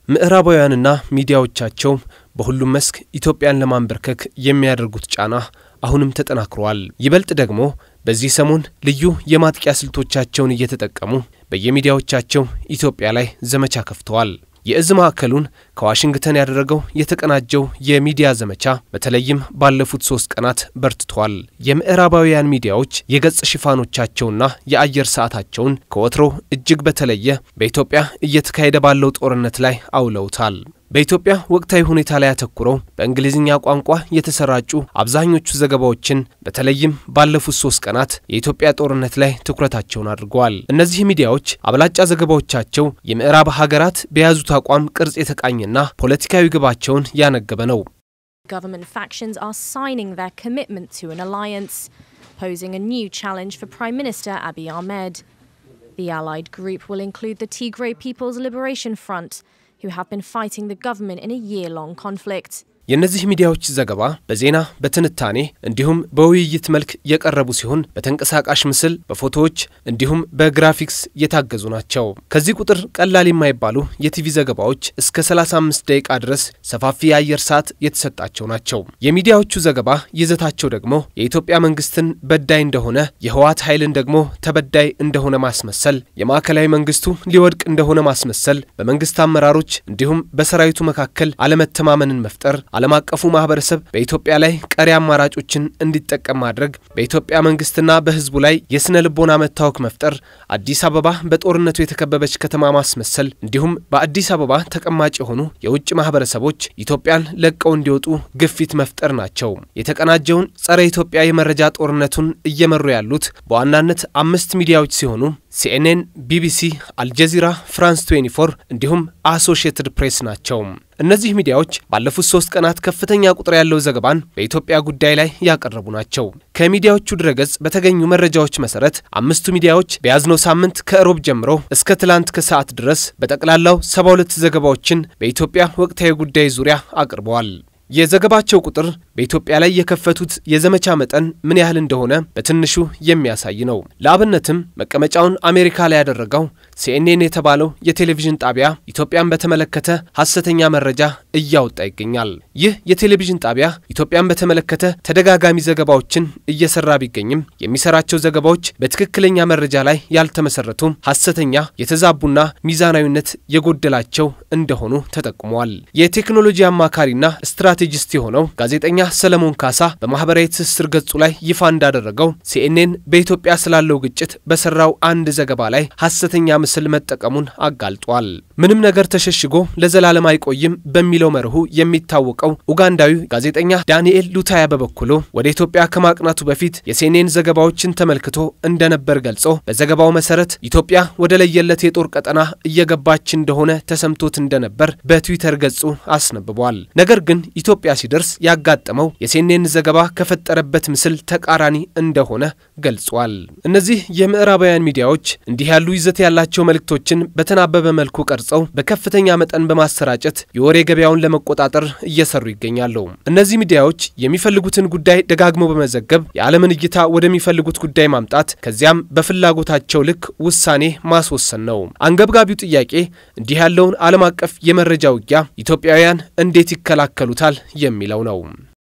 ምዕራባውያንና ሚዲያዎቻቸው በሁሉም መስክ ኢትዮጵያን ለማንበርከክ የሚያደርጉት ጫና አሁንም ተጠናክሯል። ይበልጥ ደግሞ በዚህ ሰሞን ልዩ የማጥቂያ ስልቶቻቸውን እየተጠቀሙ በየሚዲያዎቻቸው ኢትዮጵያ ላይ ዘመቻ ከፍተዋል። የእዝ ማዕከሉን ከዋሽንግተን ያደረገው የተቀናጀው የሚዲያ ዘመቻ በተለይም ባለፉት ሶስት ቀናት በርትቷል። የምዕራባውያን ሚዲያዎች የገጽ ሽፋኖቻቸውና የአየር ሰዓታቸውን ከወትሮ እጅግ በተለየ በኢትዮጵያ እየተካሄደ ባለው ጦርነት ላይ አውለውታል። በኢትዮጵያ ወቅታዊ ሁኔታ ላይ አተኩረው በእንግሊዝኛ ቋንቋ የተሰራጩ አብዛኞቹ ዘገባዎችን በተለይም ባለፉት ሶስት ቀናት የኢትዮጵያ ጦርነት ላይ ትኩረታቸውን አድርገዋል። እነዚህ ሚዲያዎች አብላጫ ዘገባዎቻቸው የምዕራብ ሀገራት በያዙት አቋም ቅርጽ የተቃኘና ፖለቲካዊ ግባቸውን ያነገበ ነው። Government factions are signing their commitment to an alliance, posing a new challenge for Prime Minister Abiy Ahmed. The allied group will include the Tigray People's Liberation Front, who have been fighting the government in a year long conflict. የእነዚህ ሚዲያዎች ዘገባ በዜና በትንታኔ እንዲሁም በውይይት መልክ የቀረቡ ሲሆን በተንቀሳቃሽ ምስል፣ በፎቶዎች እንዲሁም በግራፊክስ የታገዙ ናቸው። ከዚህ ቁጥር ቀላል የማይባሉ የቲቪ ዘገባዎች እስከ 35 ደቂቃ ድረስ ሰፋፊ የአየር ሰዓት የተሰጣቸው ናቸው። የሚዲያዎቹ ዘገባ ይዘታቸው ደግሞ የኢትዮጵያ መንግስትን በዳይ እንደሆነ፣ የህወሓት ኃይልን ደግሞ ተበዳይ እንደሆነ ማስመሰል፣ የማዕከላዊ መንግስቱ ሊወድቅ እንደሆነ ማስመሰል፣ በመንግስት አመራሮች እንዲሁም በሰራዊቱ መካከል አለመተማመንን መፍጠር ዓለም አቀፉ ማህበረሰብ በኢትዮጵያ ላይ ቀሪ አማራጮችን እንዲጠቀም ማድረግ፣ በኢትዮጵያ መንግስትና በህዝቡ ላይ የስነ ልቦና መታወክ መፍጠር፣ አዲስ አበባ በጦርነቱ የተከበበች ከተማ ማስመሰል፣ እንዲሁም በአዲስ አበባ ተቀማጭ የሆኑ የውጭ ማህበረሰቦች ኢትዮጵያን ለቀው እንዲወጡ ግፊት መፍጠር ናቸው። የተቀናጀውን ጸረ ኢትዮጵያ የመረጃ ጦርነቱን እየመሩ ያሉት በዋናነት አምስት ሚዲያዎች ሲሆኑ ሲኤንኤን፣ ቢቢሲ፣ አልጀዚራ፣ ፍራንስ 24 እንዲሁም አሶሺየትድ ፕሬስ ናቸው። እነዚህ ሚዲያዎች ባለፉት ሶስት ቀናት ከፍተኛ ቁጥር ያለው ዘገባን በኢትዮጵያ ጉዳይ ላይ ያቀረቡ ናቸው። ከሚዲያዎቹ ድረገጽ በተገኙ መረጃዎች መሰረት አምስቱ ሚዲያዎች በያዝነው ሳምንት ከእሮብ ጀምሮ እስከ ትላንት ከሰዓት ድረስ በጠቅላላው 72 ዘገባዎችን በኢትዮጵያ ወቅታዊ ጉዳይ ዙሪያ አቅርበዋል። የዘገባቸው ቁጥር በኢትዮጵያ ላይ የከፈቱት የዘመቻ መጠን ምን ያህል እንደሆነ በትንሹ የሚያሳይ ነው። ለአብነትም መቀመጫውን አሜሪካ ላይ ያደረገው ሲኤንኤን የተባለው የቴሌቪዥን ጣቢያ ኢትዮጵያን በተመለከተ ሐሰተኛ መረጃ እያወጣ ይገኛል። ይህ የቴሌቪዥን ጣቢያ ኢትዮጵያን በተመለከተ ተደጋጋሚ ዘገባዎችን እየሰራ ቢገኝም የሚሰራቸው ዘገባዎች በትክክለኛ መረጃ ላይ ያልተመሰረቱ፣ ሐሰተኛ፣ የተዛቡና ሚዛናዊነት የጎደላቸው እንደሆኑ ተጠቁመዋል። የቴክኖሎጂ አማካሪና ስትራቴጂስት የሆነው ጋዜጠኛ ሰለሞን ካሳ በማህበራዊ ትስስር ገጹ ላይ ይፋ እንዳደረገው ሲኤንኤን በኢትዮጵያ ስላለው ግጭት በሰራው አንድ ዘገባ ላይ ሐሰተኛ ምስል መጠቀሙን አጋልጧል። ምንም ነገር ተሸሽጎ ለዘላለም አይቆይም በሚለው መርሁ የሚታወቀው ኡጋንዳዊ ጋዜጠኛ ዳንኤል ሉታያ በበኩሉ ወደ ኢትዮጵያ ከማቅናቱ በፊት የሲኤንኤን ዘገባዎችን ተመልክቶ እንደነበር ገልጾ በዘገባው መሰረት ኢትዮጵያ ወደ ለየለት የጦር ቀጠና እየገባች እንደሆነ ተሰምቶት እንደነበር በትዊተር ገጹ አስነብቧል። ነገር ግን ኢትዮጵያ ሲደርስ ያጋጠመው የሲኤንኤን ዘገባ ከፈጠረበት ምስል ተቃራኒ እንደሆነ ገልጿል። እነዚህ የምዕራባውያን ሚዲያዎች እንዲህ ያሉ ይዘት ያላቸው መልእክቶችን በተናበበ መልኩ ቀርጸው በከፍተኛ መጠን በማሰራጨት የወሬ ገበያውን ለመቆጣጠር እየሰሩ ይገኛሉ። እነዚህ ሚዲያዎች የሚፈልጉትን ጉዳይ ደጋግሞ በመዘገብ የዓለምን እይታ ወደሚፈልጉት ጉዳይ ማምጣት ከዚያም በፍላጎታቸው ልክ ውሳኔ ማስወሰን ነው። አንገብጋቢው ጥያቄ እንዲህ ያለውን ዓለም አቀፍ የመረጃ ውጊያ ኢትዮጵያውያን እንዴት ይከላከሉታል የሚለው ነው።